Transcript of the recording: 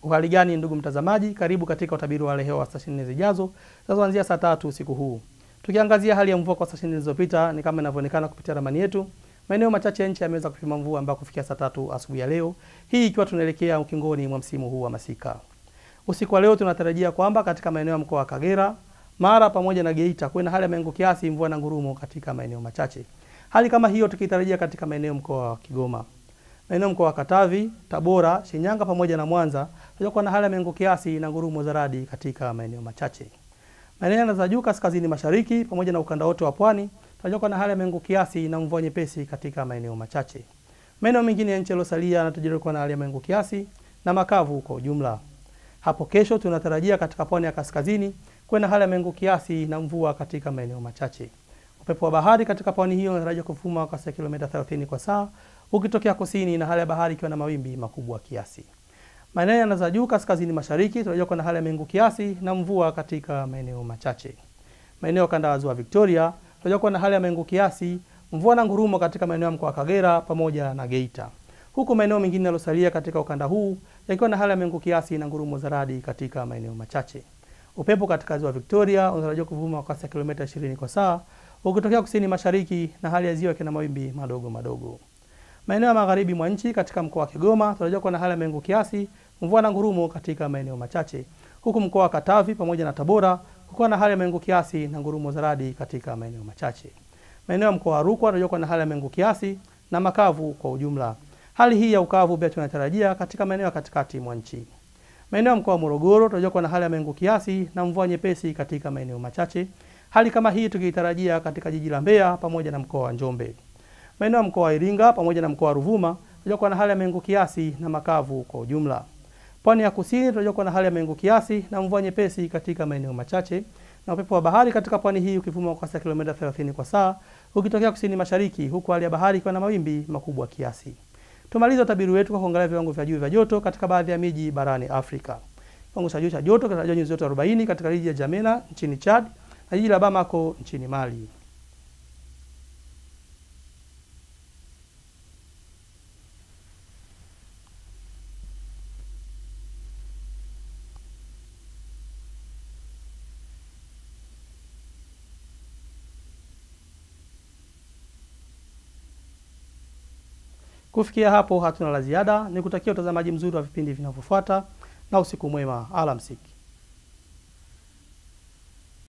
Uhali gani ndugu mtazamaji, karibu katika utabiri wa hali ya hewa wa saa 24 zijazo zinazoanzia saa tatu usiku huu. Tukiangazia hali ya mvua kwa saa 24 zilizopita, ni kama inavyoonekana kupitia ramani yetu. Maeneo machache ya nchi yameweza kupima mvua ambayo kufikia saa tatu asubuhi ya leo, hii ikiwa tunaelekea ukingoni mwa msimu huu wa masika. Usiku wa leo tunatarajia kwamba katika maeneo ya mkoa wa Kagera, Mara pamoja na Geita kuwe na hali ya mawingu kiasi, mvua na ngurumo katika maeneo machache. Hali kama hiyo tukitarajia katika maeneo mkoa wa Kigoma maeneo mkoa wa Katavi, Tabora, Shinyanga pamoja na Mwanza tutakuwa na hali ya mawingu kiasi na ngurumo za radi katika maeneo machache. Maeneo za juu kaskazini mashariki pamoja na ukanda wote wa pwani tutakuwa na hali ya mawingu kiasi na mvua nyepesi katika maeneo machache. Maeneo mengine ya nchi yaliyosalia yanatarajiwa kuwa na hali ya mawingu kiasi na makavu kwa ujumla. Hapo kesho tunatarajia katika pwani ya kaskazini kuwe na hali ya mawingu kiasi na mvua katika maeneo machache. Upepo wa bahari katika pwani hiyo unatarajiwa kuvuma kwa kasi ya kilomita 30 kwa saa ukitokea kusini na hali ya bahari ikiwa na mawimbi makubwa kiasi. Maeneo ya za juu kaskazini mashariki tunajua kuna hali ya mawingu kiasi na mvua katika maeneo machache. Maeneo ya kanda ya ziwa Victoria tunajua kuna hali ya mawingu kiasi, mvua na ngurumo katika maeneo ya mkoa wa Kagera pamoja na Geita. Huku maeneo mengine yaliyosalia katika ukanda huu yakiwa na hali ya mawingu kiasi na ngurumo za radi katika maeneo machache. Upepo katika ziwa Victoria unatarajiwa kuvuma kwa kasi ya kilomita 20 kwa saa ukitokea kusini mashariki na hali ya ziwa ikiwa na mawimbi madogo madogo. Maeneo ya magharibi mwa nchi katika mkoa wa Kigoma tunajua kuwa na hali ya mawingu kiasi, mvua na ngurumo katika maeneo machache. Huku mkoa wa Katavi pamoja na Tabora kukiwa na hali ya mawingu kiasi na ngurumo za radi katika maeneo machache. Maeneo ya mkoa wa Rukwa tunajua kuwa na hali ya mawingu kiasi na makavu kwa ujumla. Hali hii ya ukavu pia tunatarajia katika maeneo ya katikati mwa nchi. Maeneo ya mkoa wa Morogoro tunajua kuwa na hali ya mawingu kiasi na mvua nyepesi katika maeneo machache. Hali kama hii tukiitarajia katika jiji la Mbeya pamoja na mkoa wa Njombe. Maeneo ya mkoa wa Iringa pamoja na mkoa wa Ruvuma tunajua kuwa na hali ya mawingu kiasi na makavu kwa ujumla. Pwani ya kusini tunajua kuwa na hali ya mawingu kiasi na mvua nyepesi katika maeneo machache na upepo wa bahari katika pwani hii ukivuma kwa kasi ya kilomita 30 kwa saa ukitokea kusini mashariki, huku hali ya bahari ikiwa na mawimbi makubwa kiasi. Tumaliza utabiri wetu kwa kuangalia viwango vya juu vya joto katika baadhi ya miji barani Afrika. Kiwango cha juu cha joto kinatarajiwa nyuzi joto 40 katika jiji la Jamena nchini Chad na jiji la Bamako nchini Mali. Kufikia hapo hatuna la ziada, ni kutakia utazamaji mzuri wa vipindi vinavyofuata na usiku mwema. Alamsiki.